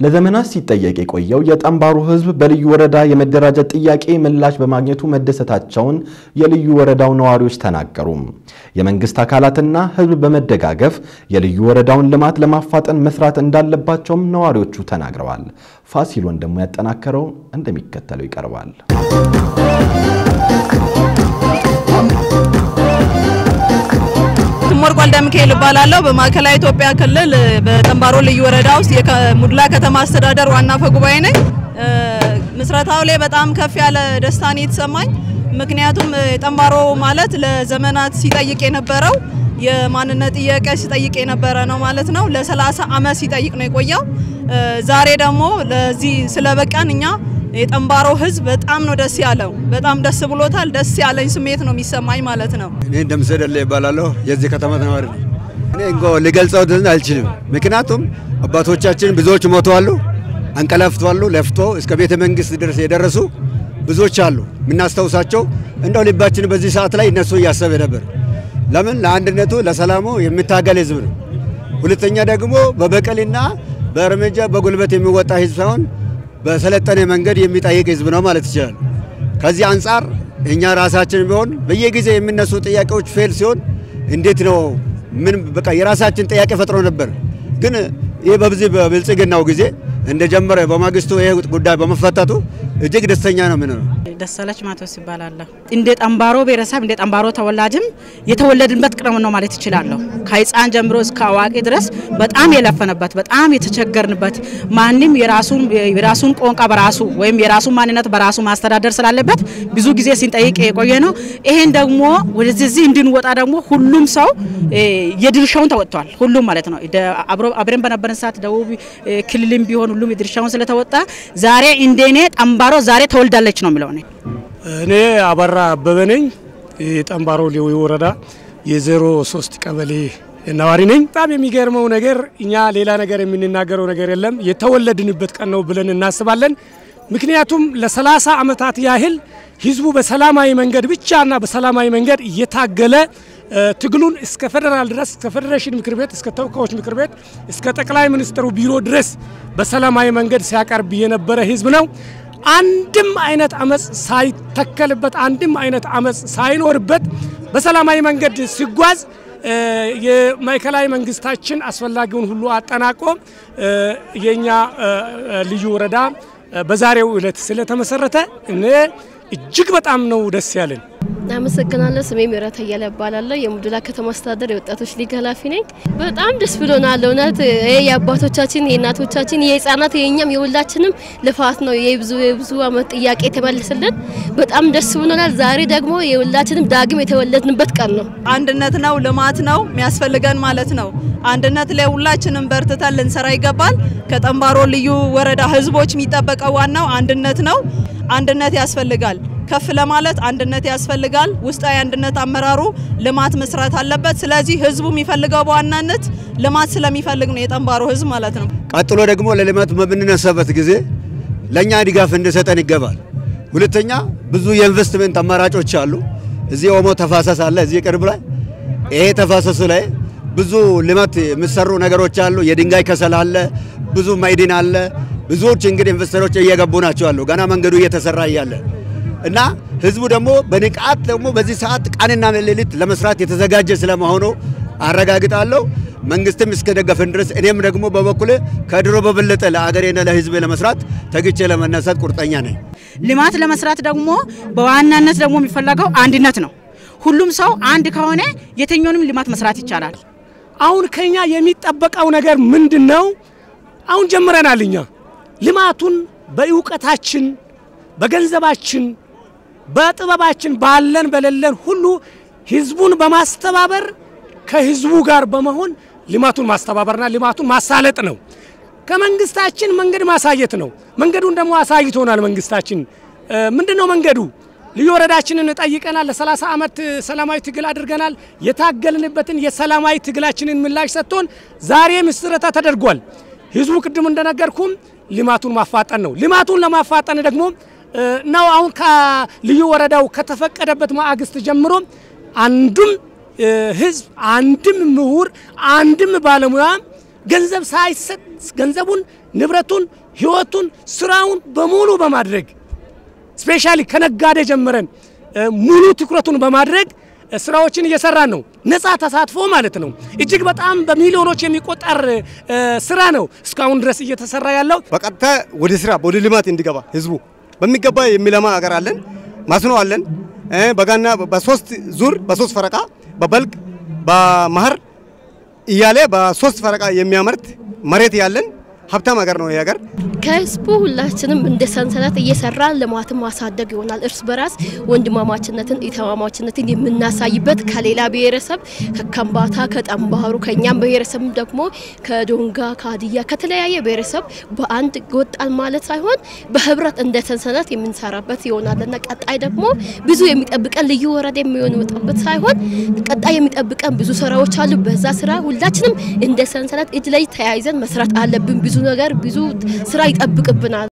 ለዘመናት ሲጠየቅ የቆየው የጠንባሮ ሕዝብ በልዩ ወረዳ የመደራጀት ጥያቄ ምላሽ በማግኘቱ መደሰታቸውን የልዩ ወረዳው ነዋሪዎች ተናገሩ። የመንግስት አካላትና ሕዝብ በመደጋገፍ የልዩ ወረዳውን ልማት ለማፋጠን መስራት እንዳለባቸውም ነዋሪዎቹ ተናግረዋል። ፋሲል ወንድሙ ያጠናከረው እንደሚከተለው ይቀርባል። ትሞር ጓልዳ ሚካኤል እባላለሁ። በማዕከላዊ ኢትዮጵያ ክልል በጠንባሮ ልዩ ወረዳ ውስጥ የሙድላ ከተማ አስተዳደር ዋና አፈ ጉባኤ ነኝ። ምስረታው ላይ በጣም ከፍ ያለ ደስታ ነው የተሰማኝ። ምክንያቱም ጠንባሮ ማለት ለዘመናት ሲጠይቅ የነበረው የማንነት ጥያቄ ሲጠይቅ የነበረ ነው ማለት ነው። ለ30 ዓመት ሲጠይቅ ነው የቆየው። ዛሬ ደግሞ ለዚህ ስለበቃን እኛ የጠንባሮ ህዝብ በጣም ነው ደስ ያለው። በጣም ደስ ብሎታል። ደስ ያለኝ ስሜት ነው የሚሰማኝ ማለት ነው። እኔ እንደምሰደለ ይባላለሁ። የዚህ ከተማ ተማሪ ነኝ። እኔ እንኳ ልገልጸው አልችልም። ምክንያቱም አባቶቻችን ብዙዎች ሞተዋሉ፣ አንቀላፍተዋሉ፣ ለፍቶ እስከ ቤተ መንግስት ድረስ የደረሱ ብዙዎች አሉ። የምናስታውሳቸው እንደው ልባችን በዚህ ሰዓት ላይ እነሱ እያሰበ ነበር። ለምን ለአንድነቱ ለሰላሙ የሚታገል ህዝብ ነው። ሁለተኛ ደግሞ በበቀልና በእርምጃ በጉልበት የሚወጣ ህዝብ ሳይሆን በሰለጠነ መንገድ የሚጠይቅ ህዝብ ነው ማለት ይችላል። ከዚህ አንጻር እኛ ራሳችን ቢሆን በየጊዜ የሚነሱ ጥያቄዎች ፌል ሲሆን እንዴት ነው ምን በቃ የራሳችን ጥያቄ ፈጥሮ ነበር። ግን ይህ በዚህ በብልጽግናው ጊዜ እንደጀመረ በማግስቱ ይህ ጉዳይ በመፈታቱ እጅግ ደስተኛ ነው። ምን ነው ደሳለች ማቴዎስ ይባላለሁ። እንደ ጠንባሮ ብሔረሰብ እንደ ጠንባሮ ተወላጅም የተወለድንበት ቅረም ነው ማለት ይችላለሁ። ከህፃን ጀምሮ እስከ አዋቂ ድረስ በጣም የለፈነበት በጣም የተቸገርንበት ማንም የራሱን የራሱን ቋንቋ በራሱ ወይም የራሱን ማንነት በራሱ ማስተዳደር ስላለበት ብዙ ጊዜ ሲንጠይቅ የቆየ ነው። ይሄን ደግሞ ወደዚህ እንድንወጣ ደግሞ ሁሉም ሰው የድርሻውን ተወጥቷል። ሁሉም ማለት ነው። አብረን በነበረን ሰዓት ደቡብ ክልልም ቢሆን ሁሉም የድርሻውን ስለተወጣ ዛሬ እንደኔ ጠንባሮ ዛሬ ተወልዳለች ነው የሚለው። እኔ አበራ አበበ ነኝ። የጠንባሮ ሌዊ ወረዳ የዜሮ ሶስት ቀበሌ ነዋሪ ነኝ። በጣም የሚገርመው ነገር እኛ ሌላ ነገር የምንናገረው ነገር የለም የተወለድንበት ቀን ነው ብለን እናስባለን። ምክንያቱም ለሰላሳ ዓመታት ያህል ህዝቡ በሰላማዊ መንገድ ብቻና በሰላማዊ መንገድ እየታገለ ትግሉን እስከ ፌዴራል ድረስ እስከ ፌዴሬሽን ምክር ቤት እስከ ተወካዮች ምክር ቤት እስከ ጠቅላይ ሚኒስትሩ ቢሮ ድረስ በሰላማዊ መንገድ ሲያቀርብ የነበረ ህዝብ ነው። አንድም አይነት አመፅ ሳይተከልበት አንድም አይነት አመፅ ሳይኖርበት በሰላማዊ መንገድ ሲጓዝ የማዕከላዊ መንግስታችን አስፈላጊውን ሁሉ አጠናቆ የኛ ልዩ ወረዳ በዛሬው ዕለት ስለተመሰረተ እኔ እጅግ በጣም ነው ደስ ያለን። አመሰግናለሁ። ስሜ ምህረት አያለ እባላለሁ። የሙድላ ከተማ አስተዳደር የወጣቶች ሊግ ኃላፊ ነኝ። በጣም ደስ ብሎናል። እውነት ይሄ የአባቶቻችን፣ የእናቶቻችን፣ የህፃናት፣ የእኛም የሁላችንም ልፋት ነው። የብዙ የብዙ አመት ጥያቄ የተመለሰልን በጣም ደስ ብሎናል። ዛሬ ደግሞ የሁላችንም ዳግም የተወለድንበት ቀን ነው። አንድነት ነው፣ ልማት ነው የሚያስፈልገን ማለት ነው። አንድነት ላይ ሁላችንም በርትተን ልንሰራ ይገባል። ከጠንባሮ ልዩ ወረዳ ህዝቦች የሚጠበቀው ዋናው አንድነት ነው። አንድነት ያስፈልጋል። ከፍ ለማለት አንድነት ያስፈልጋል። ውስጣዊ አንድነት አመራሩ ልማት መስራት አለበት። ስለዚህ ህዝቡ የሚፈልገው በዋናነት ልማት ስለሚፈልግ ነው የጠንባሮ ህዝብ ማለት ነው። ቀጥሎ ደግሞ ለልማት በምንነሳበት ጊዜ ለእኛ ድጋፍ እንዲሰጠን ይገባል። ሁለተኛ ብዙ የኢንቨስትመንት አማራጮች አሉ። እዚህ ኦሞ ተፋሰስ አለ፣ እዚህ ቅርብ ላይ ይሄ ተፋሰሱ ላይ ብዙ ልማት የሚሰሩ ነገሮች አሉ። የድንጋይ ከሰል አለ፣ ብዙ ማዕድን አለ። ብዙዎች እንግዲህ ኢንቨስተሮች እየገቡ ናቸው አሉ። ገና መንገዱ እየተሰራ እያለ እና ህዝቡ ደግሞ በንቃት ደግሞ በዚህ ሰዓት ቀንና ሌሊት ለመስራት የተዘጋጀ ስለመሆኑ አረጋግጣለሁ። መንግስትም እስከደገፈን ድረስ እኔም ደግሞ በበኩሌ ከድሮ በበለጠ ለአገሬና ለህዝቤ ለመስራት ተግቼ ለመነሳት ቁርጠኛ ነኝ። ልማት ለመስራት ደግሞ በዋናነት ደግሞ የሚፈለገው አንድነት ነው። ሁሉም ሰው አንድ ከሆነ የትኛውንም ልማት መስራት ይቻላል። አሁን ከኛ የሚጠበቀው ነገር ምንድን ነው? አሁን ጀምረናል። እኛ ልማቱን በእውቀታችን፣ በገንዘባችን፣ በጥበባችን ባለን በሌለን ሁሉ ህዝቡን በማስተባበር ከህዝቡ ጋር በመሆን ልማቱን ማስተባበርና ልማቱን ማሳለጥ ነው። ከመንግስታችን መንገድ ማሳየት ነው። መንገዱን ደግሞ አሳይቶናል መንግስታችን። ምንድን ነው መንገዱ? ልዩ ወረዳችንን ጠይቀናል። ለ30 ዓመት ሰላማዊ ትግል አድርገናል። የታገልንበትን የሰላማዊ ትግላችንን ምላሽ ሰጥቶን ዛሬ ምስረታ ተደርጓል። ህዝቡ ቅድም እንደነገርኩም ልማቱን ማፋጠን ነው። ልማቱን ለማፋጠን ደግሞ ነው አሁን ከልዩ ወረዳው ከተፈቀደበት ማግስት ጀምሮ አንዱም ህዝብ አንድም ምሁር አንድም ባለሙያ ገንዘብ ሳይሰጥ ገንዘቡን፣ ንብረቱን፣ ህይወቱን፣ ስራውን በሙሉ በማድረግ ስፔሻሊ ከነጋዴ ጀምረን ሙሉ ትኩረቱን በማድረግ ስራዎችን እየሰራን ነው። ነፃ ተሳትፎ ማለት ነው። እጅግ በጣም በሚሊዮኖች የሚቆጠር ስራ ነው እስካሁን ድረስ እየተሰራ ያለው። በቀጥታ ወደ ስራ ወደ ልማት እንዲገባ ህዝቡ በሚገባ የሚለማ ሀገር አለን፣ ማስኖ አለን። በጋና በሶስት ዙር በሶስት ፈረቃ በበልግ በመኸር እያለ በሶስት ፈረቃ የሚያመርት መሬት ያለን ሀብታም ሀገር ነው ይህ ሀገር። ከህዝቡ ሁላችንም እንደ ሰንሰለት እየሰራን ልማትን ማሳደግ ይሆናል። እርስ በራስ ወንድማማችነትን ኢተማማችነትን የምናሳይበት ከሌላ ብሔረሰብ ከከምባታ፣ ከጠንባሩ ከእኛም ብሔረሰብ ደግሞ ከዶንጋ፣ ከሀዲያ ከተለያየ ብሔረሰብ በአንድ ወጣን ማለት ሳይሆን በህብረት እንደ ሰንሰለት የምንሰራበት ይሆናልና ቀጣይ ደግሞ ብዙ የሚጠብቀን ልዩ ወረዳ የሚሆንበት ሳይሆን ቀጣይ የሚጠብቀን ብዙ ስራዎች አሉ። በዛ ስራ ሁላችንም እንደ ሰንሰለት እጅ ላይ ተያይዘን መስራት አለብን። ብዙ ነገር ብዙ ስራ ይጠብቅብናል።